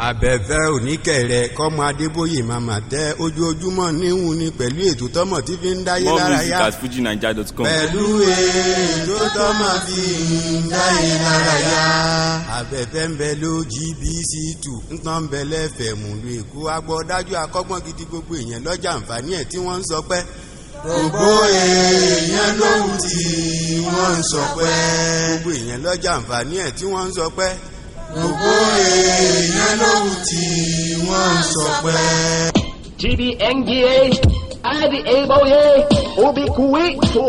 abẹ́fẹ́ oníkẹ̀rẹ́ kọ́mọ adébóyè màmá tẹ ojoojúmọ́ níhùn ni pẹ̀lú ètò tọ́mọ tí fi ń dáyé more lára music yá at fujinaija.com. pẹ̀lú ètò tọ́mọ tí ń dáyé lára yá. abẹ́fẹ́ ń bẹ ló gbc two nǹkan ń bẹ lẹ́fẹ̀ẹ́ mú lu èkó agbọ́dájú akọ́gbọ́n gidi gbogbo èèyàn lọ́jà àǹfààní ẹ̀ tí wọ́n ń sọ pé gbogbo èèyàn lóhùn tí wọ́n ń sọ pé gbogbo èèyàn lọ́jà àǹfààní ẹ̀ tí wọ́n ń sọ pé gbogbo èèyàn lóhùn tí wọ́n ń sọ pé. GBNGA, IDABOye, Obikuweto.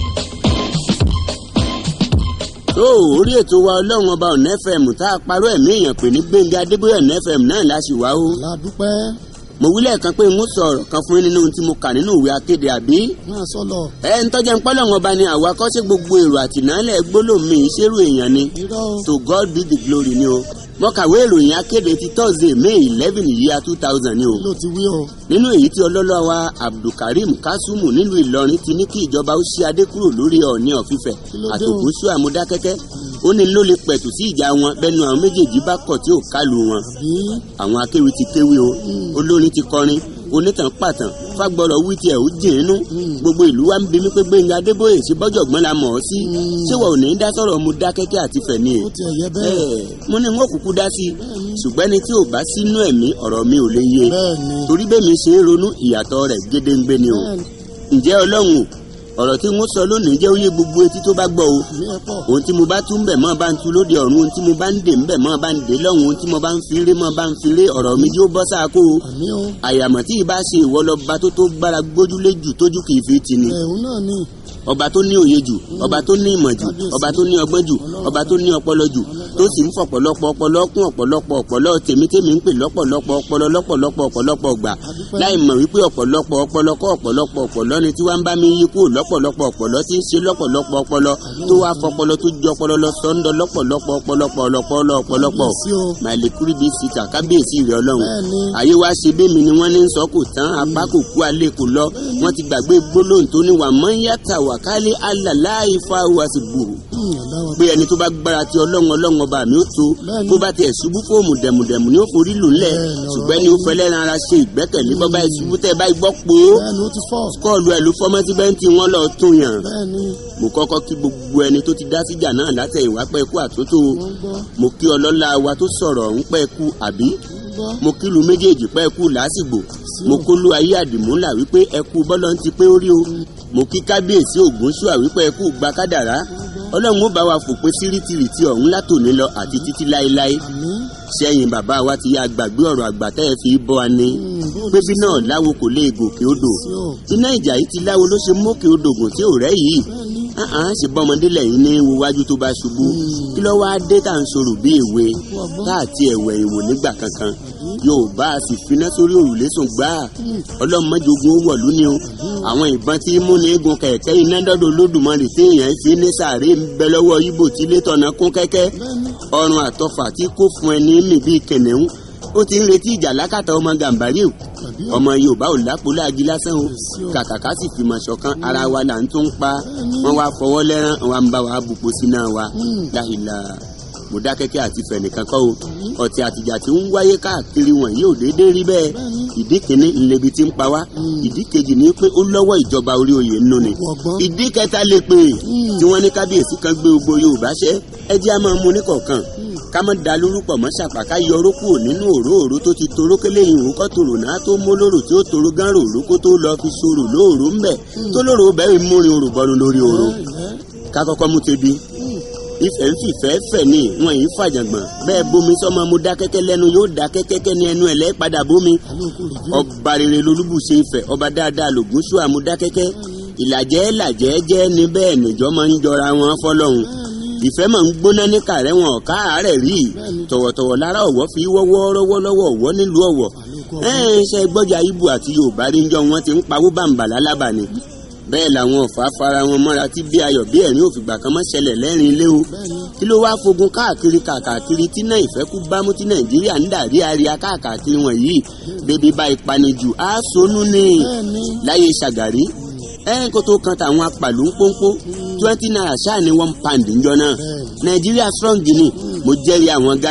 tó orí ètò wa ọlọ́run ọba ọ̀nà fm tá a parọ́ ẹ̀mí èèyàn pè ní gbẹ̀ngà adébóyè ọ̀nà fm náà láṣì wá o. ládùúpẹ́ mo wí lẹ́ẹ̀kan pé mo sọ̀rọ̀ kan fún yín nínú ohun tí mo kà nínú ìwé akéde àbí. máa sọ̀lọ̀ ẹ ń tọ́jà ń pọ́lọ́run ọba ni àwa kọ́ sí gbogbo èrò àtìnálẹ̀ gbólóhùn ìṣerú èèyàn ni irọ́ o to god be the glory ni o. mo kàwé ìròyìn akéde ti thursday may eleven yíya two thousand ni o ló ti wí o nínú èyí tí ọlọ́lọ́ wa abdulkareem kasumu nílùú ìlọrin ti ní kí ìjọba ó ṣí adé kúrò lórí ọ̀ọ́ni ọ̀fífẹ́ Kí ló dé o? àtòkóṣù àmúdákẹ́kẹ́ ó ní ló lè pẹ̀tù sí ìjà wọn bẹ́nu àwọn méjèèjì bá kọ̀ tí ò kálu wọn bí àwọn akéwì ti kéwì o olórin ti kọrin onítàn pàtàn fagbọrọ wí tiẹ̀ ó jìn inú gbogbo ìlú wa ń bi mí pé gbẹ̀ngà adébóyè ṣe bọ́jọ̀gbọ́n la mọ̀ ọ́ sí ṣé wọ́n ò ní dá sọ̀rọ̀ mu dákẹ́kẹ́ àti fẹ̀ni ó ti ẹ̀yẹ bẹ́ẹ̀ ẹ̀ mo ní wọn kúkú dá sí i ṣùgbọ́n ẹni tí ò bá sínú ẹ̀mí ọ̀rọ̀ mi ò lè yé bẹ́ẹ̀ ni torí bẹ́ẹ̀ mi ṣe é ronú ìyàtọ̀ rẹ̀ gédéǹgbé ni o bẹ́ẹ̀ ni ǹjẹ́ ọlọ́run o ọ̀rọ̀ tí wọ́n sọ lónìí jẹ́ óyé gbogbo etí tó bá gbọ́ o ìmí ẹ̀ pọ̀ ohun tí mo bá tún bẹ̀ mọ́ bá ń tu lóde ọ̀run ohun tí mo bá ń dè ń bẹ̀ mọ́ bá ń dè lọ́hùn ohun tí mo bá ń firé mọ́ bá ń firé ọ̀rọ̀ mi yóò bọ́ sáà kó o àmì o àyàmọ̀ tí ì bá ṣe ìwọ lọ́ba tó tó gbára gbójúlé jù tójú kì í fi ti ni ẹ̀hún náà ni ọba tó ní òye jù ọba tó ní ìmọ̀ jù ọba tó ní ọgbọ́n jù ọba tó ní ọpọlọ jù tó sì ń fọ̀pọ̀lọpọ̀ ọpọlọ kún ọ̀pọ̀lọpọ̀ ọpọlọ tèmítèmí ń pè lọ́pọ̀lọpọ̀ ọpọlọ lọ́pọ̀lọpọ̀ ọ̀pọ̀lọpọ̀ gbà láì mọ̀ wípé ọ̀pọ̀lọpọ̀ ọpọlọ kọ́ ọ̀pọ̀lọpọ̀ ọpọlọ ni tí wàá ń bá mi yí kúrò lọ́pọ̀lọpọ̀ ọpọlọ tí ń ṣe lọ́pọ̀lọpọ̀ ọpọlọ tó wàá fọpọlọ tó ju ọpọlọ lọ sọ́ńdọ̀ lọ́pọ̀lọpọ̀ ọpọlọpọ̀ ọlọpọlọ ọpọlọpọ̀ sí o màlẹ́kùrì bíi sita kábíyèsí rẹ̀ ọlọ́run bẹ́ẹ̀ ni àyè wa ṣe bí mi ni wọ́n ní ń sọ kò tán apá kò kú alẹ́ kò lọ wọ́n ti gbàgbé gbólóhùn tó ní wà mọ́ yàtà wà kálí alàláì fa wa sì gbòòrò Hmm, ọ̀daràn pé ẹni tó bá gbára ti ọlọ́run ọlọ́run ọba mi ó tó Bẹ́ẹ̀ni. bó bá tiẹ̀ ṣubú fóòmù dẹ̀mùdẹ̀mù ni ó forí lù ńlẹ̀ Bẹ́ẹ̀ni, ọ̀rọ̀ ṣùgbọ́n ni ó fẹ́ lẹ́ran ara ṣe ìgbẹ́kẹ̀lé bọ́ bá ìṣubú tẹ́ bá gbọ́ pé bẹ́ẹ̀ ni ó ti fọ́ kọ́ọ̀lù ẹ̀ ló fọ́mọ́ tí bẹ́ńtì wọn lọ tún yàn bẹ́ẹ̀ ni mo kọ́kọ́ kí gbogbo ẹni tó ti dá síjà náà látẹ̀yìnwá pẹ́ kú àtúntò wọ́n gbọ́ mo kí ọlọ́lá wa tó sọ̀rọ̀ ń pẹ́ kú àbí wọ́n gbọ́ mo kílu méjèèjì pẹ́ kú lásìgbò mo kólú ayé àdìmúlà wípé ẹkú bọ́lọ́ ń ti pé ó rí o mo kí kábíyèsí ògúnṣúà wípé ẹkú gba kádàrá ọlọ́run ó bá wa fòpin síríìtìrìtì ọ̀hún látòní lọ àti títí láéláé àmì sẹ́yìn bàbá wa ti yá gbàgbé ọ̀rọ̀ àgbà tẹ́ ẹ fi bọ́ wa ní bó pébí náà láwo kò lè gòkè odò sí o iná ìjà yìí ti láwo ló ṣe mókè odò gùn tí ò rẹ́ yìí bẹ́ẹ̀ ni ahàn ṣe bọ́mọdé lẹ́yìn ní wíwájú tó bá ṣubú kí ló wáá dé tá à ń sọ̀rọ̀ bí èwe tá àti ẹ̀wẹ̀ ìwò nígbà kankan yóò bá a sì finá sórí òrùlé sùn gbáà ọlọ́mọdéogun ó wọ̀lú ni o àwọn ìbọn tí mú ní egun kẹ̀kẹ́ iná dọ́dọ̀ olódùmarè tí èèyàn fi ní sàárè ń bẹ lọ́wọ́ ibo tí ilé tọ̀nà kún kẹ́kẹ́ ọrùn àtọfà tí kò fún ẹni mì bíi kẹ̀nẹ́hún ó ti ń retí ìjà lákàtà ọmọ gàmbárì o tàbí ọmọ yorùbá ò lápò láàgì lásán o kàkàkà sì fìmọ̀ ṣọ̀kan ara wa là ń tún pa wọ́n wá fọwọ́ lẹ́rán wọn bá wa bùpò síná wa láìla mọ̀dákẹ́kẹ́ àti fẹ̀nìkan kọ́ o ọ̀tí àtìjà tí ń wáyé káàkiri wọn yóò déédéé rí bẹ́ẹ̀ ìdí kìíní ńlẹbi tí ń pa wá ìdí kejì ní pé ó lọ́wọ́ ìjọba orí oyè nínú ni ọgbọ́n ìdí kẹta lè pè tí wọ́n ní kábíyèsí kan gbé gbogbo yorùbá ṣẹ́ ẹ jẹ́ a máa mú ní kọ̀ọ̀kan ká má da lórúkọ mọ́ ṣàpàká yọ orókù nínú òróòró tó ti toró kélé ìhùn kọ́ tòrò náà tó mú lóró tí ó toró gán ròró kó tó lọ fi sòrò lóòró ń bẹ̀ tó lóró bẹ́ẹ̀ múrin orò bọ́nu lórí oró ká kọ́kọ́ mú tebi ìfẹ́ ń fìfẹ́ fẹ̀ ní wọn yìí fàjàngbọ̀n bẹ́ẹ̀ bomi sọ́mọ mo dá kẹ́kẹ́ lẹ́nu yóò dá kẹ́kẹ́kẹ́ ní ẹnu ẹ̀ lẹ́ padà bomi àlòkù rè jẹ́ ọba rere lolúbùṣe ìfẹ́ ọba dáadáa lògúnṣù àmúdákẹ́kẹ́ ìlàjẹ́ làjẹ́ jẹ́ ní bẹ́ẹ̀ níjọ́ máa ń jọra wọn fọlọ́hún ìfẹ́ máa ń gbóná ní kàrẹ́ wọn ọ̀ká àárẹ̀ rí tọ̀wọ̀tọ̀wọ̀ lára ọ̀wọ́ fi wọ́wọ́ rọ́wọ́ lọ́wọ́ ọ̀wọ́ nílùú ọ̀wọ́ ẹ̀ẹ́n ṣe gbọ́jà ibu àti yorùbá rí njọ́ wọn ti ń pawó bàǹbà lálábà ni bẹ́ẹ̀ làwọn ọ̀fà fara wọn mọ́ra tí bí ayọ̀ bí ẹ̀rín òfìgbà kan mọ́ ṣẹlẹ̀ lẹ́rìn ilé o kí ló wáá fogun káàkiri kàkàkiri tí náà ìfẹ́ kú bámú tí nàìjíríà ń dàrí àríyá káàkiri wọ̀nyí bébí bá ìpanijù á sonú ní bẹ́ẹ̀ ni láyé ṣàgàrí ẹ̀ kó tó kan tàwọn apàlú ń pọ́npọ́ twenty naira ṣáà ní one pound níjọ náà nàìjíríà strong ni mo jẹ́rìí àwọn ghana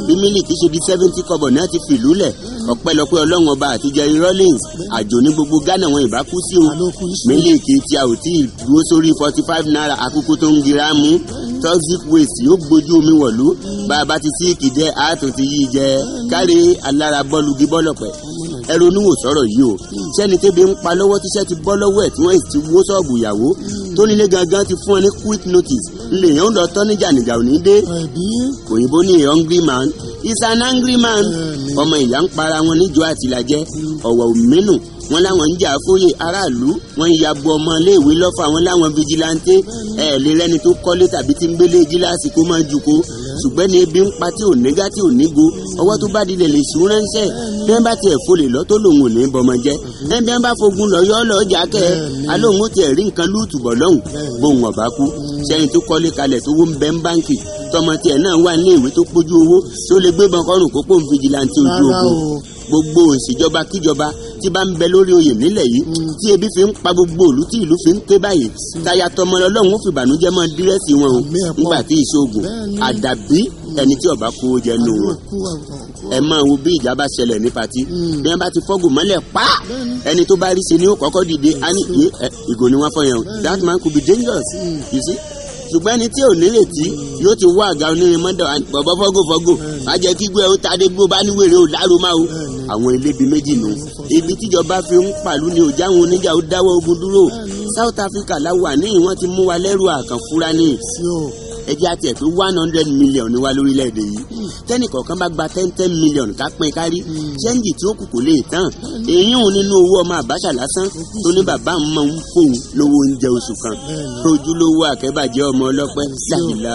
bí mílíkì ṣe di seventy kọ́bọ̀ ní àti fìlú lẹ̀ ọpẹ́lọpẹ́ ọlọ́run ọba àti jerry rollins àjò ní gbogbo ghana wọn ìbá kú sí o àlòkù iṣu mílíkì tí a ò tí ì dúró sórí forty five naira àkókò tó ń gira mú toxic waste yóò gbójú omi wọ̀lú bá a bá ti sí ìkìdẹ́ àátò ti yí jẹ kárí alára bọ́ọ̀lù gí bọ́ọ̀lọ̀pẹ̀ ẹ ronú wò sọ̀rọ̀ yìí o sẹ́ni tẹ́bi ń pa lọ́wọ́ tíṣẹ́ ti bọ́ lọ́wọ́ ẹ̀ tí wọ́n ti wó sọ́ọ̀bù ìyàwó tó nílé gangan ti fún ọ ní quick notice ńlẹ̀ yẹn ń lọ tọ́ níjà níjà ò ní dé ẹbí òyìnbó ní a hungry man is an angry man Bẹ́ẹ̀ni. ọmọ ìyá ń para wọn níjọ àtìlájẹ ọ̀wọ̀ òmínú wọn láwọn ń jà fóyè aráàlú wọn ń yabo ọmọ iléèwé lọ́fà wọn láwọn fijilanté ẹ lè rẹni tó kọ́lé tàbí tí ń gbélé gíláàsì kó máa jù kó ṣùgbọ́n ní ebi ń pa tí ò nígá tí ò nígo ọwọ́ tó bá dilẹ̀ lè ṣú ránṣẹ́ bí wọ́n bá tiẹ̀ folè lọ tó lòun ò ní bọmọ jẹ́ ẹ bí wọ́n bá fogun lọ yọ́ lọ́ọ́ jà kẹ́ ẹ alóhùn ó tiẹ̀ rí nǹkan lúùtù bọ̀ lọ́hùn bóun ọ̀bá kú sẹ́yìn tó kọ́lé kalẹ̀ tó wó ń bẹ́ ń báǹkì tọmọ tiẹ̀ náà wà ní ìwé tó pójú owó tí ó lè gbébọn kọrùn kókó ń fìjìláńtì ojú Rárá ogun o. gbogbo òṣìjọba kíjọba tí bá ń bẹ lórí oyè nílẹ̀ yìí tí ebi fi ń pa gbogbo òlú tí ìlú fi ń ké báyìí táyà tọmọ ọlọ́run ó fi ìbànújẹ́ mọ́ dírẹ́sì wọn o Àmì ẹ̀pọ̀. nígbà tí ìṣoògùn Bẹ́ẹ̀ni. àdàbí ẹni tí ọba kó jẹ nù wọn àlòkù àwọn ẹ máa wo bí ìjà bá ṣẹlẹ̀ ní pati Mm. bí wọ́n bá ti fọ́gùn mọ́lẹ̀ pa Bẹ́ẹ̀ni. ẹni tó bá rí sí ni ó kọ́kọ́ dìde á ní "Yé, ẹ, ìgò ni wọ́n fọ́ yẹn o that man could be dangerous Mm. you see ṣùgbọ́n ẹni tí ò nírètí yóò ti wá àga onírin mọ́dọ̀ à- bọ̀bọ̀ fọ́gò fọ́gò má jẹ́ kí gbé ó tadé gbó bá níwèrè ó láró máa o Bẹ́ẹ̀ni. àwọn ilébi méjì nù ibi tíjọba fi ń pàlú ni òjá àwọn oníjà ó dáwọ́ ogun dúró South Africa la wà ní ìwọ̀n ti mú wa lẹ́rù àkànfúra ní sí o ẹjẹ́ àti ẹ̀ pé one hundred million ni wá lórílẹ̀‐èdè yìí tẹ́nì kọ̀ọ̀kan bá gba ten ten million ká pín kárí ṣẹ́ńjì tí ó kù kò lè tán èyí ń nínú owó ọmọ àbáṣà lásán tó ní bàbá ń máa ń fóun lówó oúnjẹ oṣù kan Bẹ́ẹ̀ni. ojúlówó àkẹ́bàjẹ́ ọmọ ọlọ́pẹ́ láìla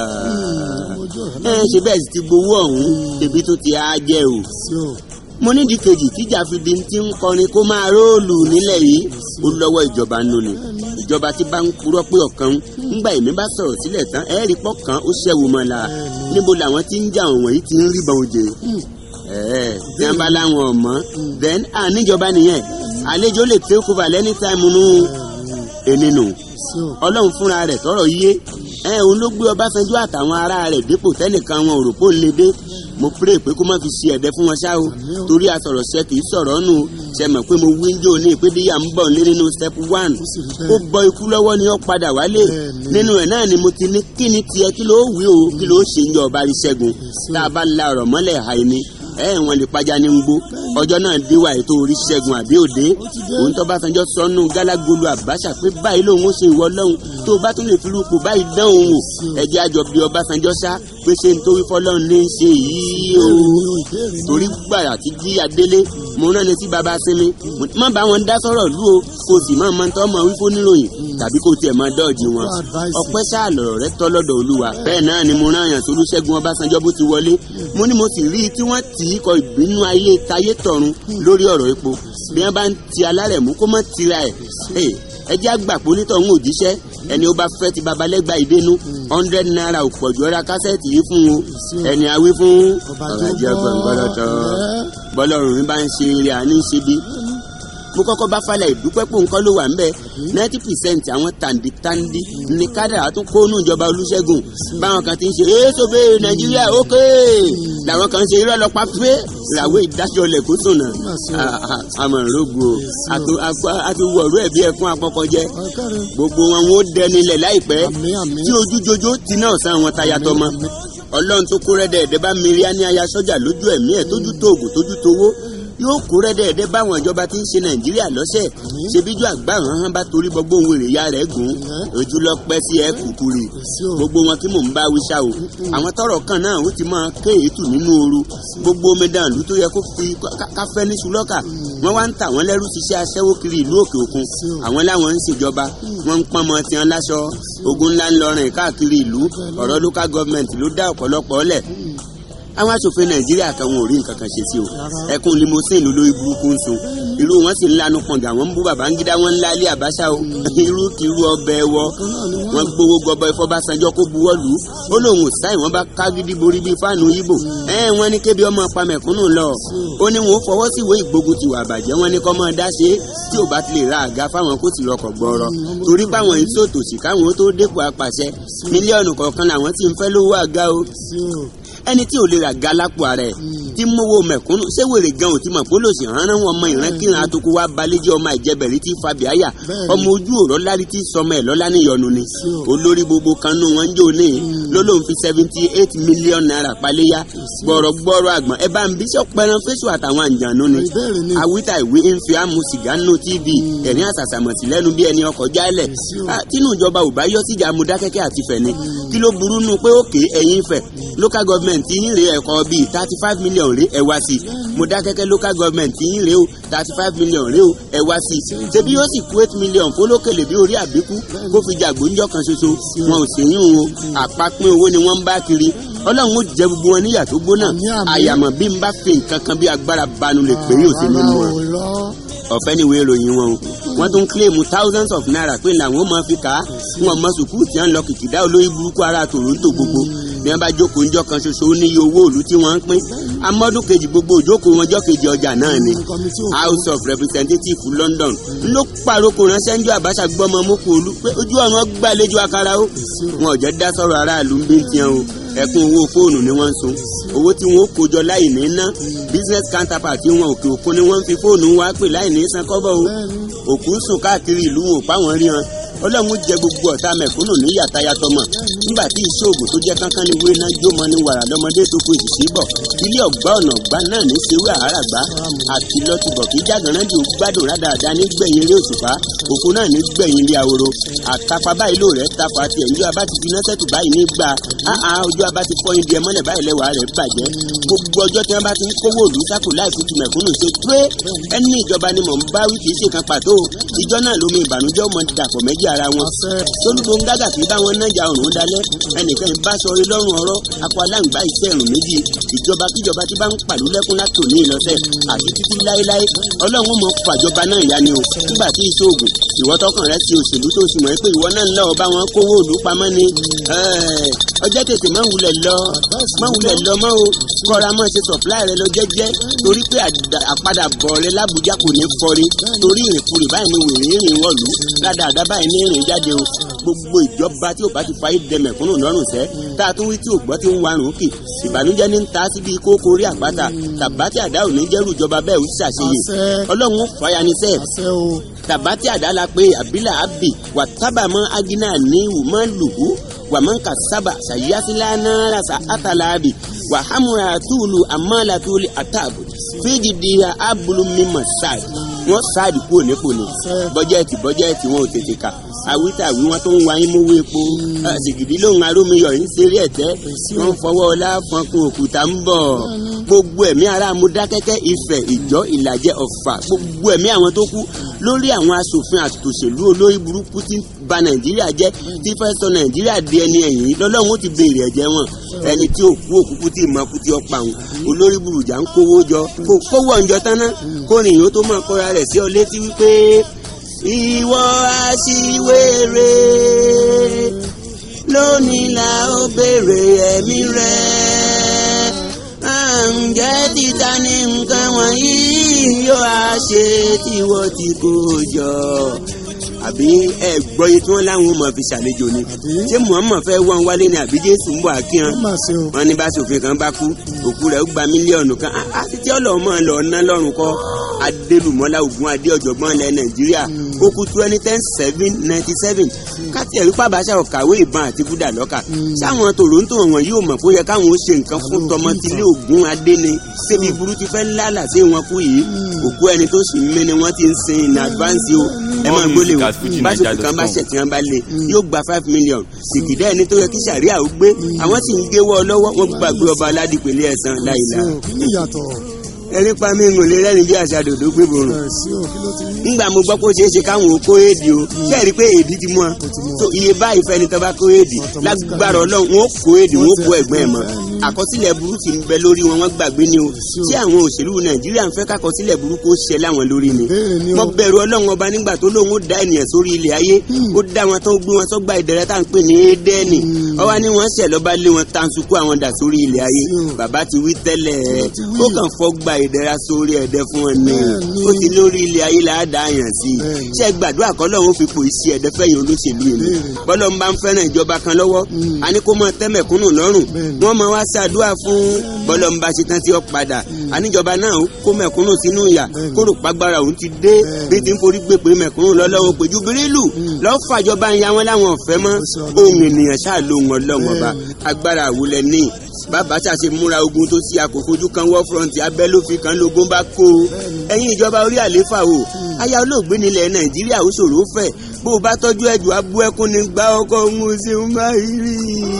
ojú ẹ ọ̀rẹ́ ṣe bẹ́ẹ̀ sì ti gbowó ọ̀hún ebi tó ti á jẹ́ o sí o mo nídìí kejì tíjà fi di ti ń kọrin kó máa róòlù nílẹ̀ yìí ó lọ́wọ́ ìjọba nù ni ìjọba tí bá ń purọ́ pé ọ̀kan ńgbà èmi bá sọ̀rọ̀ sílẹ̀ tán ẹ̀ẹ́rì pọ̀ kan ó ṣẹ́wó mọ́ la níbo làwọn tí ń jà wọ̀n wọ̀nyí ti ń rí bọ́n òjè ẹ̀ẹ́ tí wọ́n bá láwọn ọ̀mọ́ then àníjọba nìyẹn àlejò lè take over lẹ́ni táìmù nù ẹni nù sí o ọlọ́run fúnra rẹ̀ tọrọ yé ẹ òun ló gbé ọbásanjọ́ àtàwọn ará rẹ̀ dépò tẹ́nìkan wọn ò rò pé ó lè dé mo pray pé kó má fi ṣe ẹ̀dẹ́ fún wọn ṣá o torí asọ̀rọ̀ ṣe kì í sọ̀rọ̀ nù ṣe mọ̀ pé mo wí ń jò ní ìpédéyà ń bọ̀ nílé nínú step one sì rí ó bẹ́ẹ̀. bọ ikú lọ́wọ́ ni ó padà wálé Bẹ́ẹ̀ni. nínú ẹ̀ náà ni mo ti ní kí ni tiẹ̀ kí ló wí o kí ló ṣe ń jọ ọba rí ṣẹ́gun tá a bá la ọ̀rọ̀ mọ́lẹ̀ àìní ẹ wọn lè pàjá ní gbó ọjọ́ náà dé wà ètò orí ṣẹ́gun àbí òde òun tó bá sanjọ́ sọnù gálágolo àbáṣà pé báyìí lòun ó ṣe ìwọ lọ́hùn tó bá tún lè fi rúpò báyìí dán òun wò ẹjẹ́ àjọ bí ọbásanjọ́ sá pé ṣe ń torí fọlọ́run ní í ṣe yìí o ìbéèrè náà torí gbàrà tí jí adélé mo rán ni sí baba sinmi mo ní má bá wọn dá sọ̀rọ̀ lú o kò sì má máa tọ́ mọ wífó níròyìn tàbí kò tiẹ̀ máa dọ́ọ̀jì wọn Fún advice. ọpẹ́ sáà lọ̀rọ̀ rẹ tọ́ lọ́dọ̀ olúwa bẹ́ẹ̀ náà ni mo rán àyàn solúṣẹ́gun ọbásanjọ́ bó ti wọlé mo ní mo sì rí i tí wọ́n tì í kọ ìbínú ayé tayé tọ̀run lórí ọ̀rọ̀ epo bí wọ́n bá ń ti alárẹ̀mú kó má tira ẹ̀ Hey, ẹ jẹ́ àgbàpọ̀ onítọ̀hún òjíṣẹ́ ẹni ó bá fẹ́ ti babalẹ́gbà ìdénú hundred naira ò pọ̀jù ọ̀rá kásẹ̀tì yìí fún o ẹni awí fún ọ̀rọ̀ ajẹ́ gbọ̀ngbọ̀lọ́tọ̀ bọ́lọ́run mi bá ń ṣe eré àní ṣe bí mo kọ́kọ́ bá falẹ̀ ìdúpẹ́ pò nǹkan ló wà ń bẹ̀ ninety percent àwọn tàǹdìtàǹdì ní kádàrá tún kónú ìjọba olúṣẹ́gun báwọn kan ti ń ṣe èso bẹ́ẹ̀ nàìjíríà ókè làwọn kan ń ṣe irọ́ lọ́pàá pé làwọn ìdájọ́lẹ̀ kó sùnà àmọ̀ ìrógbò àti wọ̀rú ẹ̀bí ẹ̀fún apọ́kọ́jẹ́ ọ̀kẹ́rẹ́ gbogbo wọn wọn ó dẹnilẹ̀ láìpẹ́ àmì àmì tí ojú jojo ti náà sá wọn táyà tọmọ ọlọ́run tó kó rẹ́dẹ̀ ẹ̀dẹ́ bá mìírí á ní aya sọ́jà lójú ẹ̀mí ẹ̀ tójú tó oògùn tójú towó yóò kó rẹ́dẹ̀ ẹ̀dẹ́ báwọn ìjọba tí ń ṣe nàìjíríà lọ́sẹ̀ ṣebíjú àgbà hàn hàn bá torí gbogbo ohun èrè ya rẹ̀ gùn ojú lọ pẹ́ sí ẹ kùkùrì sí o gbogbo wọn tí mò ń bá wíṣà o àwọn tọrọ kan náà ó ti máa ké ètù nínú ooru gbogbo omidan ìlú tó yẹ kó fi ká- káfẹ́ ní sulọ́kà wọ́n wá ń tà wọ́n lẹ́rú ṣiṣẹ́ aṣẹ́wó kiri ìlú òkè òkun àwọn láwọn ń ṣèjọba wọ́n ń pọ́nmọ tiwọn láṣọ ogun ńlá ń lọrin káàkiri ìlú ọ̀rọ̀ local government ló dá ọ̀pọ̀lọpọ̀ ọ̀lẹ̀ àwọn aṣòfin nàìjíríà kan wọn ò rí nǹkan kan ṣe sí o ẹkùn limousine lórí burúkú ń sun irú wọn sì ń lanu pọ̀ǹgà wọn ń bú babangida wọn ń lálé àbáṣà o irú kìrú ọbẹ̀ wọ wọn gbowó gọbọ ìfọbàṣánjọ kó buwọ́ lù ú ó lóun ò sáì wọn bá kágídí borí bíi fáànù yíbò ẹ wọn ní kébi ọmọ pa mẹ̀kúnnù lọ ó ní wọn ó fọwọ́ sí ìwé ìgbógun tiwa àbàjẹ́ wọn ní kọ́ mọ́ dá ṣe é tí ò bá ti lè ra àga fáwọn kó sì rọkọ̀ gbọ́rọ̀ torí páwọn yìí sòtòṣì káwọn ó tó dépò apàṣẹ mílíọ̀nù kọ̀ọ̀kan làwọn ti ń fẹ́ lówó àga o sí o ẹni tí ò lè rà ga lápò ara ẹ̀ tí mówó mẹ̀kúnnù ṣé wèrè gan ò ti mọ̀ pé lòsì hánrán wọn ọmọ ìrankíran àtòkò wa balẹ̀jẹ́ ọmọ ìjẹbẹ̀rí tí fabiaya Bẹ́ẹ̀ni. ọmọ ojú òrọ̀ lárí tí sọmọ ẹ̀ lọ́lá níyọnu ni olórí gbogbo kan nù wọn jò ní lọ́lọ́run fi seventy eight million naira paléyà gbọ̀rọ̀gbọ̀rọ̀ àgbọ̀n ẹ bá ń bí sọpẹ́rán fésù àtàwọn àǹjànú ni Ìbéèrè ni. awítà ìwé ń fi àmú sìgá nù tv ẹ̀rín àsàsàmọ̀tì lẹ́nu bí ẹni ọkọ̀ jálẹ̀ Èsì o. Ah, tínú ìjọba ò bá yọ síjà amúdákẹ́kẹ́ àti fẹ̀ ni kí ló burú nù pé òkè ẹ̀yìn fẹ̀ local government yín rèé ẹ̀kọ́ bíi thirty five million rèé ẹ̀ wá sí mọ̀dákẹ́kẹ́ local government yín rèé o thirty five million rèé o ẹ̀ wá sí ṣebí yóò sì kú eight million fọlọ́kẹ̀lẹ̀ bí orí àbíkú kó fi jàgbó ńjọ́ kan ṣoṣo wọn ò sì yín o àpapín owó ni wọ́n ń bá kiri ọlọ́run ó jẹ gbogbo wọn níyà tó gbóná Àmín, àmín. àyàmọ̀ bí n bá fi nǹkan kan bí agbára banu lè pè é òsèlú Rárá nù o, wọn irọ́. ọ̀fẹ́ ni ìwé ìròyìn wọn o wọ́n tún kílèmù thousands of naira pé làwọn ò máa fi kà á wọn mọ sùkúù tí wọ́n lọ kìkìdá olórí burúkú ara Toronto gbogbo bí wọ́n bá jókòó ńjọ́ kan ṣoṣo ó níye owó òlu tí wọ́n ń pín amọ́dún kejì gbogbo òjókòó wọn jọ́ kejì ọjà náà ni Kọ́mítì òfin. House of Representatives London ló pàrókò ránṣẹ́ ńjọ́ Abacha gbọ́mọ mọ́kò olú pé ojú ọ̀run gbàlejò akara ó wọn ò jẹ́ dá sọ̀rọ̀ aráàlú ń bí tiẹ̀ o ẹkún owó fóònù ni wọ́n ń sun owó tí wọ́n ó kójọ láì ní ná business counterpart tí wọn òkè òkun ni wọ́n ń fi fóònù wá pè láì ní san kọ́bọ̀ o òkú ń sùn káàkiri ìlú wọn ò pa wọn rí wọn ọlọ́run jẹ gbogbo ọ̀tá mẹ̀kúnnù ní yàtayàtọ̀mọ̀ nígbà tí ìṣòògùn tó jẹ́ kánkán ní wéná jómọ ní wàrà lọ́mọdé tó kó ìṣìṣì bọ̀ ilé ọ̀gbá ọ̀nà ọ̀gbá náà ní sewé àháràgbá àti lọ́tìbọ̀ kí jágànrán di gbádùn rádàdà ní gbẹ̀yìn ilé òṣùpá òkú náà ní gbẹ̀yìn ilé àwòrò àtàpá báyìí ló rẹ̀ tafa tiẹ̀ ní abá ti fi iná sẹ́tù báyìí ní gbà áhà ojú abá ti fọ́ ibi ẹmọ́lẹ̀ báyìí lẹ́wàá rẹ̀ bàjẹ́ gbogbo ọjọ́ tí wọ́n bá ti ń kówó òlù sákò láì fi ti mẹ̀kúnnù ṣe pé ẹni ìjọba ni mò ń bá wí kì í ṣe kan pàtó ìjọ náà lómi ìbànújẹ́ ọmọ dàpọ̀ méjì ara wọn Àṣẹ. tolúbo ń gágà kí báwọn nájà ọ̀run dalẹ̀ ẹnìkan ìbá sọrí lọ́rùn ọ̀rọ̀ akọ aláǹgbá iṣẹ́ ẹ̀rùn méjì ìjọba kíjọba tí bá ń pàlú lẹ́kún látò ní ìlọ́sẹ̀ àti títí láéláé ọlọ́run mọ̀ fàjọba náà yá ni o nígbà tí ìṣòògùn ìwọ tọkàn rẹ sí òṣèlú tó sì mọ̀ pé ìwọ náà ń lọ bá wọn kówó òlú pamọ́ ni ẹ́ẹ̀, ọjọ́ tètè má wulẹ̀ lọ má wulẹ̀ lọ mọ́ o kọ́ra mọ́ ṣe supply rẹ lọ jẹ́jẹ́ torí pé àdà- àpadàbọ̀ rẹ lábújá kò ní fọrí torí ìrìnkúrì báyìí ni wèrè ìrìn wọ̀lú ládàáda báyìí ní ìrìn jáde o gbogbo ìjọba tí ò bá ti fayé dẹ mẹ̀kúnnù lọ́rùn sẹ́ tá a tún wí tí ò gbọ́ tí ń warùn kì ìbànújẹ́ ní ń ta síbi kókó orí àpáta tàbátì àdá ò ní jẹ́rù ìjọba bẹ́ẹ̀ ó ṣàṣeyè Àṣẹ. ọlọ́run ó fàyà ní sẹ́ẹ̀ Àṣẹ o. tabati adala pe abila abi wa taba ma agina ni wuma luhu wa man ka saba sayasila nara sa atala abi wa hamura tulu amala tuli atabu fiji diha abulu mima sadi wọn sáàdì kúrò nípò ni bọ́jẹ́ẹ̀tì bọ́jẹ́ẹ̀tì wọn ò tètè kà awítàwí wọn tó ń wáyé mówó epo Ah, sìgìdì lóhùn arómiyọ̀ ń ṣeré ẹ̀tẹ́ wọn fọwọ́ ọlá fọnkún òkúta ń bọ̀ gbogbo ẹ̀mí ara amúdákẹ́kẹ́ ifẹ̀ ìjọ ìlàjẹ ọ̀fà gbogbo ẹ̀mí àwọn tó kú lórí àwọn asòfin àtòṣèlú olórí burúkú tí ń ba nàìjíríà jẹ́ tí fẹ́ sọ nàìjíríà di ẹni ẹ̀yìn lọ́lọ́run ó ti béèrè ẹ̀jẹ̀ wọn ẹni tí ò kú òkúkú tí ìmọ̀ kú tí ó pa wọn olórí burújà ń kówó jọ kó kówó ọ̀njọ́ tán ná kó rìn yóò tó máa kọ́ra rẹ̀ sí ọ létí wípé ìwọ aṣiwèrè lónìí la ó béèrè ẹ̀mí rẹ̀ à ń jẹ́ títa ní nǹkan wọ̀nyí yóò á ṣe tiwọ́ tí kò jọ àbí ẹ gbọ́ yìí tí wọ́n láwọn ò mọ̀ fi ṣàlejò ni ṣé muhammed fẹ́ wọ́n wálé ni àbí jésù ń bọ̀ àkíyàn Ó mà ṣe o. wọ́n ní bá sòfin kan bá kú òkú rẹ̀ ó gba mílíọ̀nù kan á ti tí ọlọ́mọ lọ ná lọ́rùn kọ́ adélùmọ́lá ògùn adé ọ̀jọ̀gbọ́n ilẹ̀ nàìjíríà ó kú twenty ten seven ninety seven káti ẹ̀rí pàbáṣà ọ̀kàwé ìbọn àti búdà lọ́kà sáwọn toronto wọn yóò mọ̀ pé ó yẹ káwọn ó ṣe nǹkan fún tọmọtìlé ògùn adé ni ṣébi burú ti fẹ́ lálà sí wọn kú yìí òkú ẹni tó sì ń mí ni wọ́n ti ń sin in advance o ẹ máa gbólé o báṣọ kan bá ṣẹ̀ tí wọ́n bá lé yóò gba five million sìkìdá ẹni tó yẹ kí sàríà ó gbé àwọn sì ń géwọ́ lọ́wọ́ wọ́n gbàgbé ọba aládìpẹ̀lẹ̀ ẹ̀sán láìla Sí o, kí ni ìyàtọ̀? ẹni pa mí ń lè rẹ́rìn bí àṣà dòdò gbé borùn Ẹ̀ sí o, kí ló ti rí? nígbà mo gbọ́ pé ó ṣeé ṣe káwọn ò kó èdè o ṣé ẹ rí i pé èdè ti mú ọ ti mú ọ. so iye báyìí fẹ́ni tó bá kó èdè lágbára ọlọ́run wọn ó kó èdè wọn ó kó ẹ̀gbọ́n ẹ̀ mọ́ àkọsílẹ̀ burúkú ń bẹ lórí wọn wọ́n gbàgbé ni o tí àwọn òṣèlú nàìjíríà ń fẹ́ kákọsílẹ̀ burúkú ó ṣẹ láwọn lórí ni Bẹ́ẹ̀ ni o. mo bẹ̀rù ọlọ́run ọba nígbà tó lóun ó dá ènìyàn sórí ilẹ̀ ayé ó dá wọn tó gbé wọn sọ́gbà ìdẹ̀rẹ́ tá à ń pè ní édẹ́ẹ̀nì ọwọ́ ni wọ́n ṣẹ̀ lọ́ba lé wọn tanṣukú àwọn dà sórí ilẹ̀ ayé bàbá ti wí tẹ́lẹ̀ ti wí. ó kàn fọ́gbà ìdẹ̀ra sórí ẹ̀dẹ́ fún wọn ni Bẹ́ẹ̀ni. ó ti lórí ilẹ̀ ayé là á dá àyàn sí i Bẹ́ẹ̀ni. ṣé gbàdúrà kọ́lọ́run ó fi pò sí ẹ̀dẹ́ fẹ́yìn olóṣèlú yìí Bẹ́ẹ̀ni. bọ́lọ́ ń bá ń fẹ́ràn ìjọba kan lọ́wọ́ Mm. a ní kó mọ tẹ́mẹ̀kúnnù lọ́rùn Bẹ́ẹ̀ni. wọ́n máa wá ṣàdúrà fún bọ́lọ́ ń bá ṣe tán tí ó padà àníjọba náà ó kó mẹ̀kúnnù sínú ìyà Bẹ́ẹ̀ni. kó rò pàgbára òun ti dé Bẹ́ẹ̀ni. bí ti ń forí gbé pé mẹ̀kúnnù lọ́lọ́run pé jubirilu lọ́ọ́ fàjọba ń ya wọn láwọn ọ̀fẹ́ mọ́ Ó ṣe Ọlọ́run. ohun ènìyàn ṣáà lóhun ọlọ́run ọba Bẹ́ẹ̀ni. agbára àwùlẹ̀ ní bàbá ṣàṣe múra ogun tó sí àkókòjú kan wọ́ fúrọ̀ǹtì abẹ́ ló fi kan lógún bá kó o ẹ̀yin ìjọba orí àléfà o aya olóògbé nílẹ̀ nàìjíríà ó ṣòro fẹ̀ bó o bá tọ́jú ẹ̀jọ̀ abú ẹkún ní gbá ọkọ̀ òun ṣe ń bá rí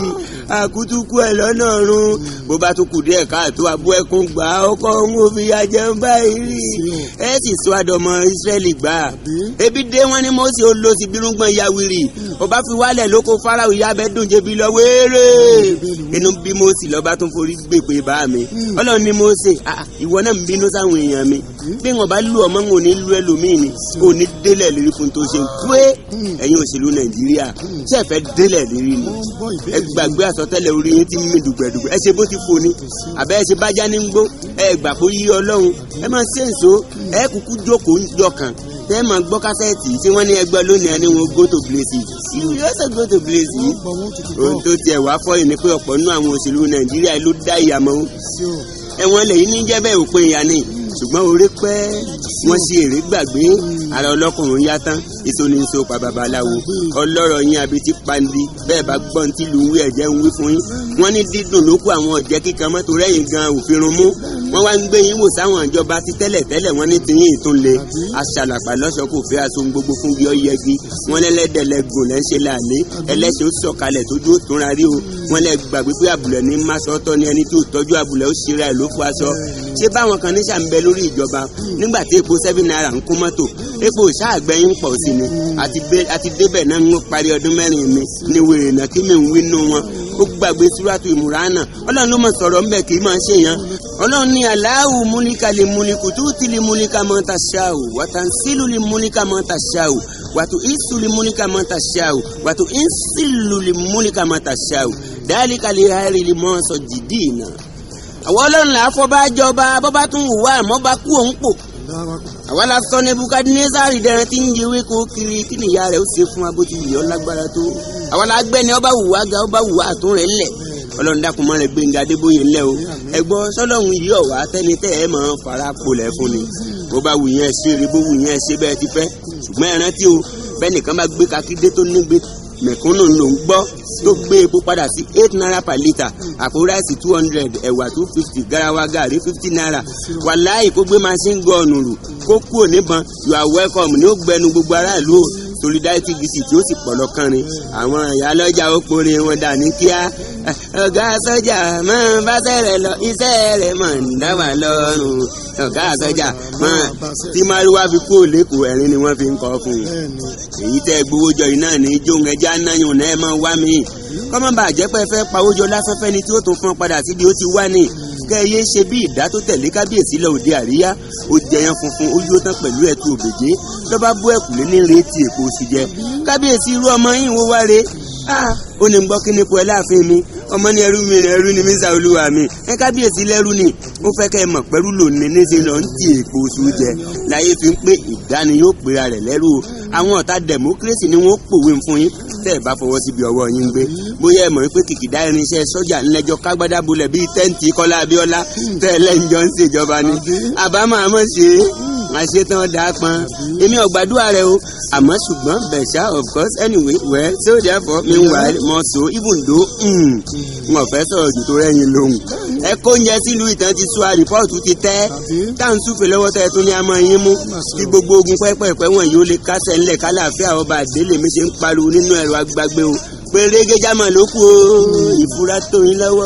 àkútúkú ẹ̀ lọ́nà ọ̀run bó bá tún kù díẹ̀ káàtó abú ẹkún gbá ọkọ̀ òun ò fi ya jẹun báyìí rí ẹ sì sọ àdọ̀mọ ìsírẹ́lì gbà ebi dé wọn ni mọ́sí ó lọ sí bírúngbọ̀n yawiri ọba fi wálẹ̀ lóko fáráwì ìyá bẹ́ẹ̀ dùn jẹbi lọ wéèrè inú bí mọ́sí lọ́ba tún forí gbèpè bá mi ọlọ́run ni mọ́sí ìwọ náà ń bínú sáwọn èèyàn mi bí wọn bá lù ọmọ wọn ò ní lù ẹlòmíì ni ò ní délẹ̀ lérí fún tó ṣe pé ẹ̀yin òṣèlú nàìjíríà ṣe é fẹ́ délẹ̀ lérí ni wọ́n ń gbọ́ ẹ ìbéèrè gbàgbé àsọtẹ́lẹ̀ orí yín tí ń mì dùgbẹ̀dùgbẹ̀ ẹ ṣe bó ti fò ní àbẹ́ ẹ ṣe bájá ní gbó ẹ gbà kó yí ọlọ́run ẹ máa ṣe èso ẹ kúkú jókòó jọkàn tẹ ẹ máa gbọ́ kásẹ̀tì tí wọ́n ní ẹgbẹ́ lónìí ẹni wọn go to places you also go to places wọ́n gbọ́ wọn tutù ohun gbọ́ tó tiẹ̀ wá fọ́ yìí ni pé ọ̀pọ̀ nínú àwọn òṣèlú nàìjíríà ló dá ìyàmọ́ sí o ẹ̀wọ̀n lẹ́yìn ní jẹ́ bẹ́ẹ̀ òpin ìyá ni ṣùgbọ́n orí pẹ́ wọ́n ṣe èrè gbàgbé ara ọlọ́kùnrin yá tán èso ní so pa babaláwo ọlọ́rọ̀ yín abetí pandi bẹ́ẹ̀ bá gbọ́n tí lu ń wí ẹ̀jẹ̀ ń wí fún yín wọ́n ní dídùn ló kó àwọn ọ̀jẹ́ kíkan mọ́tò rẹ́yìn gan òfin run mú wọ́n wá ń gbé yín wò sáwọn ìjọba ti tẹ́lẹ̀ tẹ́lẹ̀ wọ́n ní tiyín ìtúnlẹ̀ aṣàlàpà lọ́sọ̀ kò fẹ́ aṣọ gbogbo fún bí ọ yẹgi wọ́n lẹ́lẹ́dẹ̀lẹ́gùn lẹ́ ń ṣe láàlẹ́ ẹlẹ́sìn ó sọ̀kalẹ̀ tójú ó túnra rí o wọ́n lẹ́ gbàgbé pé àbùlẹ̀ ní máṣọ́tọ́ ni ẹni tí ò tọ́jú àbùlẹ̀ ó ṣera ẹ̀ ló fọ aṣọ ṣé báwọn kan níṣà ń bẹ lórí ìjọba nígbà tí epo seven naira ń kún mọ́tò epo ìṣáàgbẹ́yìn pọ̀ sí ni àti bẹ- àti débẹ̀ náà ń parí ọdún mẹ́rin mi ni wèrè náà kí mi ń wí nù wọn ó gbàgbé súrátù ìmúránà ọlọ́run ló mọ̀ sọ̀rọ̀ ńbẹ̀ kì í máa ṣe yẹn ọlọ́run ní aláwù múlíkà lè múlíkù tó ti lè múlíkà mọ́ ta ṣáò wàtà sílù lè múlíkà mọ́ ta ṣáò wàtò ìsù lè múlíkà mọ́ ta ṣáò wàtò ìsìlù lè múlíkà mọ́ ta ṣáò dáálíkà lè hàrí lè mọ́ sọ jìdí náà àwọn ọlọ́run là á fọ́ bá jọba bọ́ bá tún wù wá àmọ́ bá kú òun pò dára àwa la sọ nebukadnezari dẹrẹ tí ń yewé kó kiri kí ni ìyá rẹ ó ṣe fún abó ti yọ lágbára tó àwa la gbẹni ọba wùwá ga ọba wùwá àtún rẹ ńlẹ ọlọ́run dákun mọ́ rẹ gbẹ̀ngà adébóyè ńlẹ̀ o ẹgbọ́ sọlọ́run yìí ọ̀wá tẹ́ni tẹ́ ẹ máa fara polẹ̀ fún ni bó bá wù yẹn ṣe eré bó wù yẹn ṣe bẹ́ẹ̀ ti fẹ́ ṣùgbọ́n ẹ rántí o bẹ́ẹ̀ nìkan bá gbé kakídé tó nígbé mẹ̀kúnnù ló ń gbọ́ tó gbé epo padà sí eight naira per litre àpò ráìsì two hundred ẹ̀wà two fifty garawa gàrí fifty naira wàláì kó gbé machine gun rù kó kúrò níbọn you are welcome ní ó gbẹnu gbogbo aráàlú o solidarity visit tí ó sì pọ̀ lọ́kànrin àwọn ìyá lọ́jà ó porin wọn dà ní kíá ọ̀gá sọ́jà máa bá sẹ́rẹ̀ lọ iṣẹ́ rẹ̀ máa ń dá wà lọ́rùn ọ̀gá sọ́jà máa tí márùwá fi kú òlékùú ẹ̀rín ni wọ́n fi ń kọ́ fún un bẹ́ẹ̀ ni èyí tẹ́ gbowó jọ yìí náà ní jóun ẹja náyùn náà ẹ máa wá mi kọ́mọ́ bá jẹ́ pé ẹ fẹ́ pawó jọ láfẹ́fẹ́ ni tí ó tún fún ọ padà síbi ó ti wá ní kẹ́ ẹ yé ṣe bí ìdá tó tẹ̀lé kábíyèsí lọ òde àríyá ó jẹyàn funfun ó yóò tán pẹ̀lú ẹ̀tù òbèjé lọ́ba bú ẹ̀kúlé ní retí èkó sì jẹ kábíyèsí irú ọmọ yìí wo wá re Ah, ó ní gbọ́ kí ni po ẹ láàfin mi ọmọ ní ẹrú mi ẹrú ni mí sàolúwa mi ẹ kábíyèsí lẹ́rú ni ó fẹ́ kẹ́ ẹ mọ̀ pẹ́rú lòní níṣẹ́ lọ ń ti èkó oṣù jẹ láyé fi ń pé ìdáni yóò pera rẹ̀ lẹ́rú o àwọn ọ̀tá democracy ni wọ́n pòwe fún yín tẹ́ ẹ bá fọwọ́ síbi ọwọ́ yín gbé bóyá ẹ mọ̀ pé kìkìdá irinṣẹ́ sọ́jà ńlẹ́jọ́ kágbádá bulẹ̀ bíi tẹ́ǹtì kọ́lá abíọ́lá tẹ́ ẹ lẹ́njọ́ ń ṣèjọba ni àbámọ̀ àmọ́ ṣe é àṣetán dáa pọn èmi ò gbàdúrà rẹ o àmọ́ ṣùgbọ́n bẹ̀ṣà of course anyway well so therefore meanwhile mo so even though mm, n ò fẹ́ sọ̀rọ̀ jù tó rẹ́yìn lóhùn ẹ kó oúnjẹ sílùú ìtàn ti sọ àrìpọ́ọ̀tù ti tẹ́ táwọn súfè lọ́wọ́ tẹ́ ẹ tún ní a máa yín mú kí gbogbo ogun pẹ́pẹ́pẹ́ wọn yóò lè kásẹ̀ ńlẹ̀ kálàáfíà ọba àdélé mi ṣe ń pariwo nínú ẹ̀rọ agbágbé o pérégé jámọ̀ ló kù o ìfura tó yín lọ́wọ́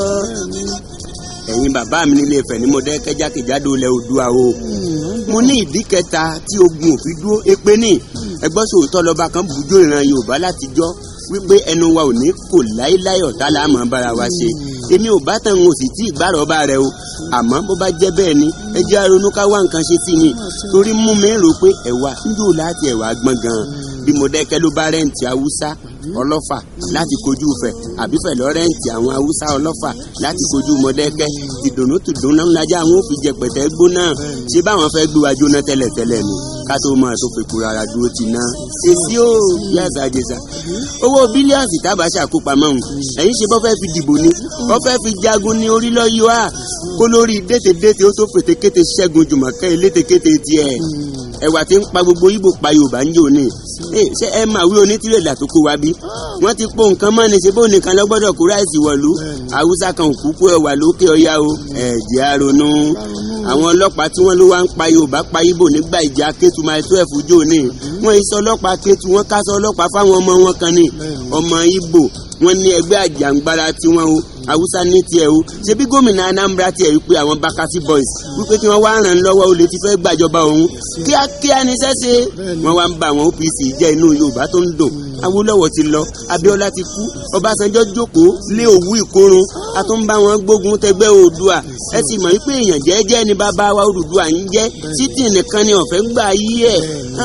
ẹ̀yin bàbá mi nílé Ifẹ̀ ní mo dẹ́ kẹjákèjádò ilẹ̀ Oòduà o mo ní ìdí kẹta tí ogun òfin dúró èpè ní ẹgbọ́n sòótọ́ lọ́ba kan bùjó ìran Yorùbá látijọ́ wípé ẹnu wa ò ní kò láéláé ọ̀tá la máa bára wa ṣe èmi ò bá tàn ń sì tí ìgbàrọ̀ bá rẹ o àmọ́ bó bá jẹ́ bẹ́ẹ̀ ni ẹ jẹ́ aronú ká wá nǹkan ṣe sí ni torí mú mi rò pé ẹ̀wà ń jò láti ẹ̀wà gbọ̀n gan bí mo dẹ́kẹ́ ló bá rẹ́ǹtì Haúsá ọlọ́fà láti kojú fẹ̀ àbífẹ̀ lọ́rẹ́ǹtì àwọn haúsá ọlọ́fà láti kojú mọ̀dẹ́kẹ́ tìdùnnú tìdùnnú lájà àwọn òfin jẹpẹtẹ gbóná ṣé báwọn fẹ́ gbé wa jóná tẹ́lẹ̀tẹ́lẹ̀ ni ká tó máa tó fi kura ara dúró ti ná èsì ó yá àṣàjẹsà owó bílíọ̀nù tábàṣà kó pamọ́ òun ẹ̀yin ṣe bọ́ fẹ́ fi dìbò ni bọ́ fẹ́ fi jagun ní orílẹ̀ yìí wá kó lórí détédété ó tó fètékété ṣẹ́gun jùmọ̀kẹ́ elétekété tiẹ̀ ẹ̀wà tí ń pa gbogbo ibo pa yorùbá ń jò ní ṣé ẹ máa wí onítìrẹ̀lẹ̀ tó kó wa bí wọ́n ti po nǹkan mọ́ ni ṣe bó nìkan lọ gbọ́dọ̀ kó ráìsì wọ̀lú haúsá kan òkú kó ẹwà lókè ọya o ẹ̀jẹ̀ àrònú àwọn ọlọ́pàá tí wọ́n ló wá ń pa yorùbá pa ibo nígbà ìjà kétu máa tó ẹ̀fú jò ní wọ́n iṣẹ́ ọlọ́pàá kétu wọ́n kásọ ọlọ́pàá fáwọn ọmọ wọn kan ní ọmọ ibo wọ́n ní ẹgbẹ́ àjàǹgbara tiwọn o haúsá ní tiẹ̀ o ṣebí gómìnà anambra tiẹ̀ wípé àwọn bakasi boys wípé kí wọ́n wá ràn lọ́wọ́ olè ti fẹ́ gbàjọba òun kíákíá ní sẹ́sẹ́ wọ́n wá ń ba àwọn opc jẹ́ inú yorùbá tó ń dùn awólọ́wọ̀ ti lọ abíọ́lá ti kú ọbásanjọ́ jókòó lé òwú ìkorun a tún bá wọn gbógun tẹgbẹ́ oòdùà ẹ sì mọ̀ wípé èèyàn jẹ́jẹ́ ni bàbá wa Odùduwà ń jẹ́ títì nìkan ni ọ̀fẹ́ gbà yí ẹ̀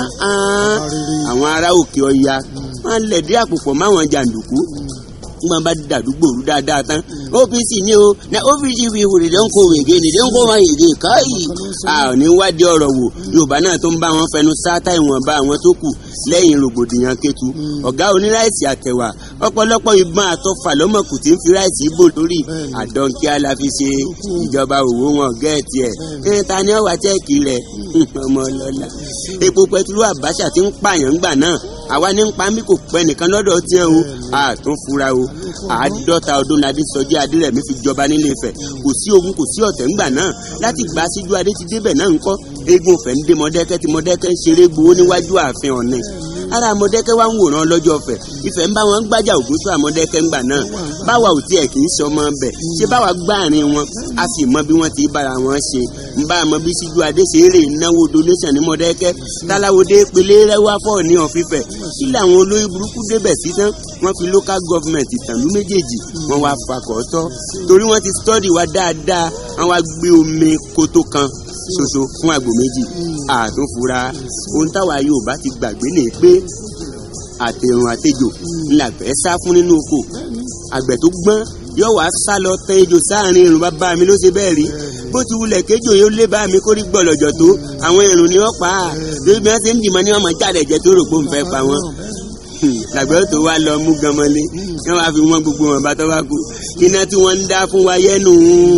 àwọn ará òkè ọya wọn lẹ̀dí àpòpọ̀ máwọn jàǹdùkú wọn bá dàdúgbò rú dáadáa tán OPC ni o na OPC fi ìwòrè dẹ́ ń kó wègé ni dẹ́ ń kó wọn yègé káyì a ò ní wádìí ọ̀rọ̀ wò Yorùbá náà tó ń bá wọn fẹnu sáátá ìwọ̀nba àwọn tó kù lẹ́yìn rògbòdìyàn Kétu ọ̀gá oníráìsì àtẹ̀wà ọ̀pọ̀lọpọ̀ ìbọn àtọfà lọ́mọkù tí ń fi ráìsì bò lórí àdọ́nkíá la fi ṣe ìjọba òwò wọn gẹ́ẹ̀tì ẹ̀ ẹ̀ ta ni ọ̀wà chẹ́ẹ̀kì rẹ̀ ọmọ ọlọ́lá epo pẹtiró Àbáṣà ti ń pààyàn ńgbà náà àwa ní ń pa mí kò pẹ́ nìkan lọ́dọ̀ tiẹ̀ o àtún fura o àádọ́ta ọdún nadí sọjí adírẹ̀mí fi jọba nílé Ifẹ̀ kò sí ogun kò sí ọ̀tẹ̀ ńgbà náà láti gba síjú adé ti débẹ̀ náà ńkọ́ eégún Ifẹ̀ ń dé Mọ̀dẹ́kẹ́ tí Mọ̀dẹ́kẹ́ ń ṣeré gbowó níwájú ààfin Ọ̀ọ̀ni ara Mọ̀dẹ́kẹ́ wá ń wòran lọ́jọ́ Ifẹ̀ Ifẹ̀ ń bá wọn gbájà Ògúnṣọ́ àmọ̀dẹ́kẹ́ ńgbà náà báwa ò tiẹ̀ kì í sọmọ bẹ̀ ṣé báwa gbáàrin wọn a sì mọ bí wọ́n ti bára wọn ṣe ń bá a mọ bí síjú adé ṣe eré náwó donation ní Mọ̀dẹ́kẹ́ táláwọdé pélé rẹwà fọ́ ní ọ̀fífẹ́ kí làwọn olóyè burúkú débẹ̀ sí tán wọ́n fi local government ìtàlú méjèèjì wọ́n wá fakọ̀ tọ́ torí wọ́n ti study wa dáadáa wọ́n wá gbé omi kótó kan ṣoṣo fún àgbò méjì àtúnfura ohun táwa Yorùbá ti gbàgbé lè pé àtẹ̀rùn àtẹjò ńlá fẹ́ sá fún nínú oko àgbẹ̀ tó gbọ́n yóò wá sá lọ tẹ ejò sáàrin irun bàbá mi ló ṣe bẹ́ẹ̀ rí bó ti wulẹ̀ kéjò yóò lé bá mi kó rí gbọ̀lọ̀jọ̀ tó àwọn irun ni wọ́n pa á lórí bí wọ́n ṣe ń dìmọ̀ ní wọ́n mọ̀ jáde ẹ̀jẹ̀ tó rò pé òun fẹ́ pa wọ́n làgbẹ́ tó wá lọ mú ganmọ́lé wọ́n wá fi wọ́n gbogbo wọn bá tọ́ bá kú iná tí wọ́n ń dá fún wa yẹ́nu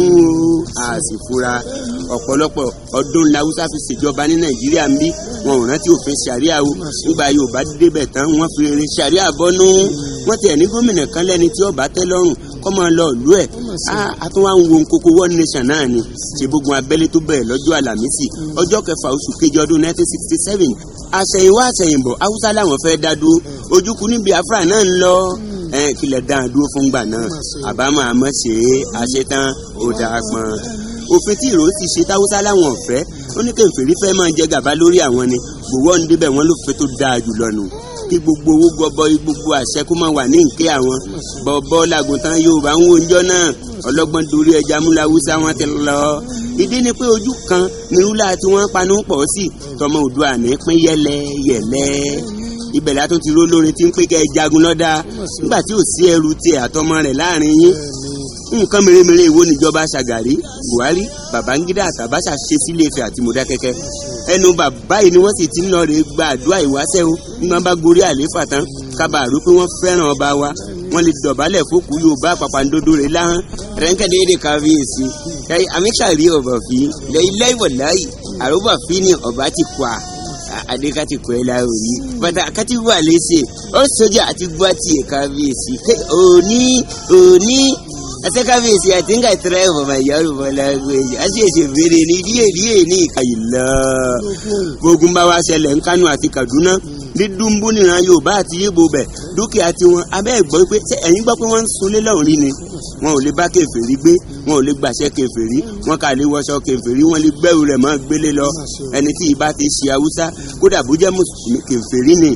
a sì fura ọ̀pọ̀lọpọ̀ ọdún làwùsá fi ṣèjọba ní nàìjíríà ń bí wọn ò rántí òfin ṣàríà o nígbà yorùbá débẹ̀ tán wọ́n fi rere ṣàríà bọ́nú wọ́n tiẹ̀ ní gómìnà kan lẹ́ni tí ọba tẹ́ lọ́rùn kọ́ máa lọ ìlú ẹ̀ a tún wá ń wo nkoko one nation náà ni ṣe gbogbo abẹ́lé tó bẹ̀rẹ̀ lọ́jọ́ àlàmísì ọjọ́ kẹfà oṣù kejì ọdún nineteen sixty seven àṣẹ̀yìnwá àṣẹ̀yìnbọ̀ haúsá làwọn fẹ́ dá dúró ojúkú ní biafra náà ń lọ kílẹ̀ dáhùn dúró fún gbà náà àbámọ̀ àmọ́ ṣe é àṣetán ó dáa pọn òfin tí ìró ti ṣe táwùsá láwọn ọ̀fẹ́ ó ní kẹfìrí fẹ́ máa jẹ gàba lórí àwọn ni gbowó ń débẹ̀ wọ́n ló fẹ́ tó dáa jùlọ nù kí gbogbo owó gọbọi gbogbo àṣẹ kó máa wà ní nkẹ́ àwọn bọ́ọ̀bọ́ làgùntàn yorùbá ń wo njọ́ náà ọlọ́gbọ́n dorí ẹja múláwúsá wọn ti lọ ìdí ni pé ojú kan ní rúlà tí wọ́n panu pọ̀ sí tọmọ òdua ní pín yẹlẹ yẹlẹ ibẹ̀ látún ti ró lórin tí ń pé kẹ́ ẹ jagun lọ́dà nígbà tí ò sí ẹrù tiẹ̀ àtọmọ rẹ̀ láàrin yín nǹkan mèremère ìwo níjọba ṣàgàrí buhari babangida àtàbáṣà ṣe sílé Ifẹ̀ àti mọdákẹ́kẹ́ ẹnu bàbá yìí ni wọ́n sì ti ń lọ rè gba àdúrà ìwáṣẹ̀ o ní wọ́n bá gorí àléfà tán kábàárù pé wọ́n fẹ́ràn ọba wa wọ́n lè dọ̀bálẹ̀ fókù yorùbá àpàpàǹdodo rẹ̀ láhán rẹ́ńkẹ́dẹ́ẹ́dẹ́ kábíyèsí ẹ̀yìn amíṣàrí ọ̀bà fi lẹ́yìn láì àrùbà fi ni ọba ti kọ́ a adekati kọ́ ẹ la òní bàtà àkàtì wà lẹ́sẹ̀ ó sọjà àti gbọ́ tiẹ̀ kábíyèsí òní òní ase kábíyèsí I think I try for my Yoruba language ase èsè fèrè ní díẹ̀ díẹ̀ ní ìkàyìlá gbógun bá wa ṣẹlẹ̀ ń Kánò àti Kaduna ní dúnbú nìran Yorùbá àti Yíbo bẹ̀ dúkìá tiwọn abẹ́ gbọ́ pé ẹ̀yin gbọ́ pé wọ́n ń sunlé lọ́hùn rí ni wọn ò lè bá kèfèrí gbé wọn ò lè gbàṣẹ kèfèrí wọn kà lè wọṣọ kèfèrí wọn lè gbẹ́rù rẹ̀ mọ́ gbélé lọ ẹni tí ìbá ti ṣe Haúsá kódà bó jẹ́ mùsùlùmí kèfèrí ni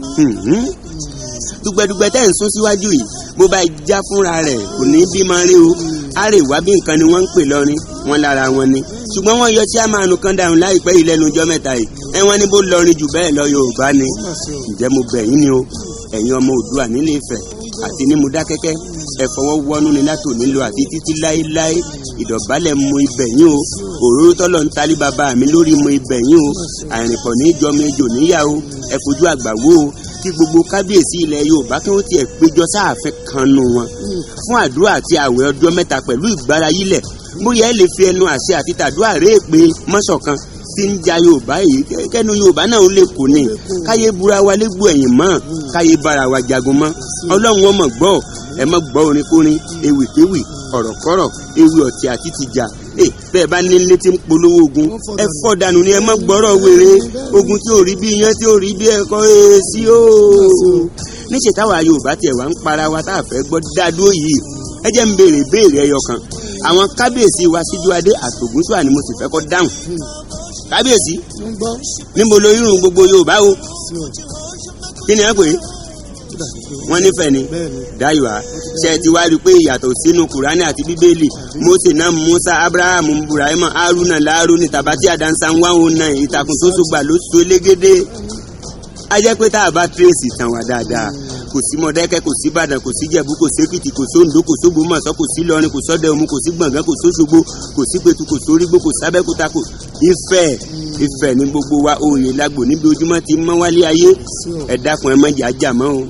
dùgbẹ̀dùgbẹ̀ tẹ́ ń sún síwájú yìí bó bá já fúnra rẹ̀ kò ní bí máa rí o àrèwá bí nǹkan ni wọ́n ń pè lọ́rin wọn lára wọn ni ṣùgbọ́n wọ́n yọ tí a máa nu kan dáhùn láìpẹ́ yìí lẹ́nu ọjọ́ mẹ́ta yìí ẹ wọ́n ní bó lọrin jù bẹ́ẹ̀ lọ Yorùbá ni ǹjẹ́ mo bẹ̀ yín ni o ẹ̀yin ọmọ Oòduà nílé Ifẹ̀ àti ní Modákẹ́kẹ́ ẹ fọwọ́ wọnú ni látò nílò àti títí láéláé ìdọ̀bálẹ̀ mo ibẹ̀ yín o òróró tọ́lọ̀ ń talí bàbá mi lórí mo ibẹ̀ yín o àrìnpọ̀ ní ìjọmọ ejò níyà o ẹ fojú àgbà wò o kí gbogbo kábíyèsí ilẹ̀ Yorùbá kí wọ́n tiẹ̀ péjọ sáàfin kan nù wọn fún àdúrà àti àwẹ̀ ọjọ́ mẹ́ta pẹ̀lú ìgbárayílẹ̀ bóyá ẹ lè fi ẹnu àṣẹ àti tàdúrà rèé pé mọ́ṣọ̀kan tí ń ja Yorùbá yìí kẹ́- kẹ́nu Yorùbá náà ó lè kó ní káyé búra wa légbò ẹ̀yìn mọ́ káyé bára wa jagun mọ́ Ọlọ́run ọmọ gbọ́ ẹ mọ́ gbọ́ orinkorin ewìkéwì ọ̀rọ̀kọ́rọ̀ ewì ọ̀tí àti tìjà ẹ bẹ́ẹ̀ bá ní létí ń polówó ogun ẹ fọ́ dànù ni ẹ mọ́ gbọ́rọ̀ wèrè ogun tí ò rí bí iyán tí ò rí bí ẹ̀kọ́ èsì o níṣẹ́ táwa Yorùbá tiẹ̀ wá ń para wa tá a fẹ́ gbọ́ dádúró yìí ẹ jẹ́ ń béèrè béèrè ẹyọ kan àwọn kábíyèsí wa síjú adé àtògúnṣùà ni mo sì fẹ́ kọ́ dáhùn kábíyèsí ń gbọ́ níbo lo irun gbogbo Yorùbá o sí ọjà kí ni ẹ pè é tó dàbí pé wọ́n nífẹ̀ẹ́ ni bẹ́ẹ̀ ni dáyọ̀ á ṣe ti wá rí i pé ìyàtọ̀ sínú kùránì àti bíbélì Mósè náà Musa Abrahamu Burahima Haruna Laruni tabati adansa ń wá òun náà ìtàkùn tó sùgbà ló so légédé a jẹ́ pé tá a bá tírèsì tàn wá dáadáa kò sí Mọ̀dákẹ́kẹ́ kò sí Ìbàdàn kò sí Jẹ̀bú kò sí Èkìtì kò sí Oǹdó kò sí Ògbómọ̀ṣọ́ kò sí Ìlọrin kò sọ́dẹ̀ Òmu kò sí Gbọ̀ngán kò sí Òṣogbo kò sí Pẹ̀tù kò sí Orígbó kò sí Abẹ́òkúta kò Ifẹ̀ Ifẹ̀ ní gbogbo wa òye lágbo níbi ojúmọ́ ti mọ́ wálé ayé ẹ dákun ẹ má jà jà mọ́ o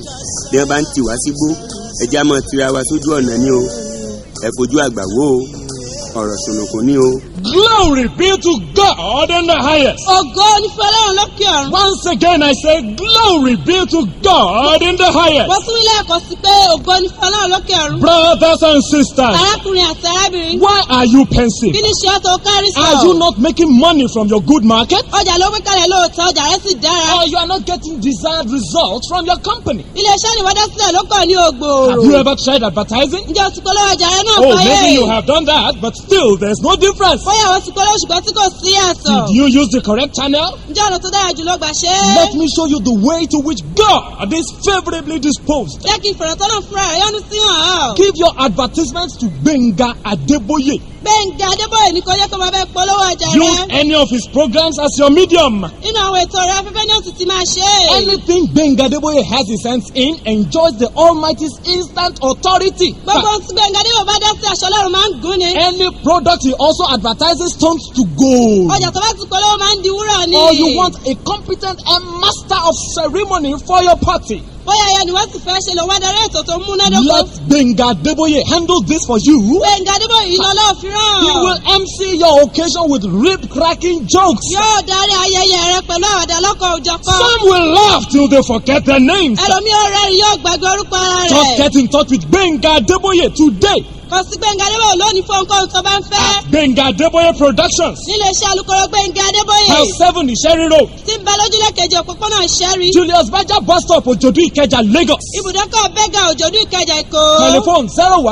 bí wọn bá ń tì wá sígbó ẹjẹ á máa tira wa sójú ọ̀nà ni o ẹ fojú àgbà wò o ọ̀rọ̀ ṣùnùkùn ni o. Glory be to God in the highest. ògo ní fún ọlọ́run lókè ọ̀run. Once again, I say, Glory be to God in the highest. wọ́n tún ilé ẹ̀kọ́ sí pé ògo ní fún ọlọ́run lókè ọ̀run. Brothers and sisters, arákùnrin àti arábìnrin. why are you kí pensive? ni ṣe ọ́ tó kárí sọ? Are you not making money from your good market? ọjà ló gbé kalẹ̀ lóòótọ́ ọjà rẹ̀ sì dára. Or you are not getting desired results from your company? iléeṣẹ́ ìwádà sílẹ̀ ló kàn ní Have ògbòòrò. you ever tried advertising? ǹjẹ́ o ti polówó ọjà rẹ náà Oh, fáyé? maybe you have done that, but still, there's no difference. bóyá wọ́n ti polówó ṣùgbọ́n tí kò sí àtọ̀. Did you use the correct channel? ǹjẹ́ ọ̀nà tó dára jùlọ gbà ṣe é? Let me show you the way to which God is favorably disposed. jẹ́ kí ìfọ̀rọ̀tọ́nà fúnra rẹ̀ yọ́nú sí hàn án. Give your advertisements to Benga Adeboye. gbẹ̀ngà adébóyè ní kò yẹ kó máa bẹ polówó ọjà Use rẹ. any of his programs as your medium. nínú àwọn ètò rẹ afẹ́fẹ́ ní òtún ti máa ṣe é. Anything Benga Adeboye has his hands in enjoys the Almighty's instant authority. gbogbo ohun tí gbẹ̀ngà adébóyè bá dá sí aṣọ ọlọ́run máa ń gún ni. Any product he also advertises turns to gold. ọjà tó bá ti polówó máa ń di wúrà ni. Or you want a competent and master of ceremony for your party. bóyá ẹyẹ ni wọ́n sì fẹ́ ṣe lòun adarí ètò tó múnádóko. Let Benga Adeboye handle this for you. gbẹ̀ngà adébóyè yìí lọ́lọ́ fi ràn. He will MC your occasion with rib cracking jokes. yóò darí ayẹyẹ rẹ pẹ̀lú àwàdà lọ́kọ̀ òjọ̀kan. Some will laugh till they forget their names. ẹlòmí ọ̀rẹ́ rẹ̀ yóò gbàgbé orúkọ ara Just rẹ̀. get in touch with Benga Adeboye today kò sí gbẹ̀ngà adébóyè lónìí fún ohunkóhun tó bá ń fẹ́. at Benga Adeboye Productions. nílé iṣẹ́ alukoro gbẹ̀ngà adébóyè. House 7 Ìṣẹ́rí Road. tí ń bẹ lójúlé kejì òpópónà ìṣẹ́rí. Julius Baja bus stop Ojodu Ikeja Lagos. ibùdókọ̀ bẹ́gà òjòdú ìkẹjà èkó. Telephone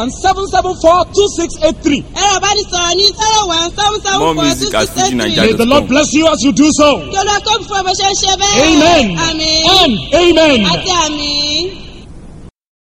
017742683. ẹ̀rọ ìbánisọ̀rọ̀ ní zero one seven seven More four music two at six eight Fuji three. Naija. May the Lord bless you as you do so. kí olúwa kó fún ọ bó ṣe ń ṣe bẹ́ẹ̀. Amen. àmín. And amen. àti àmín.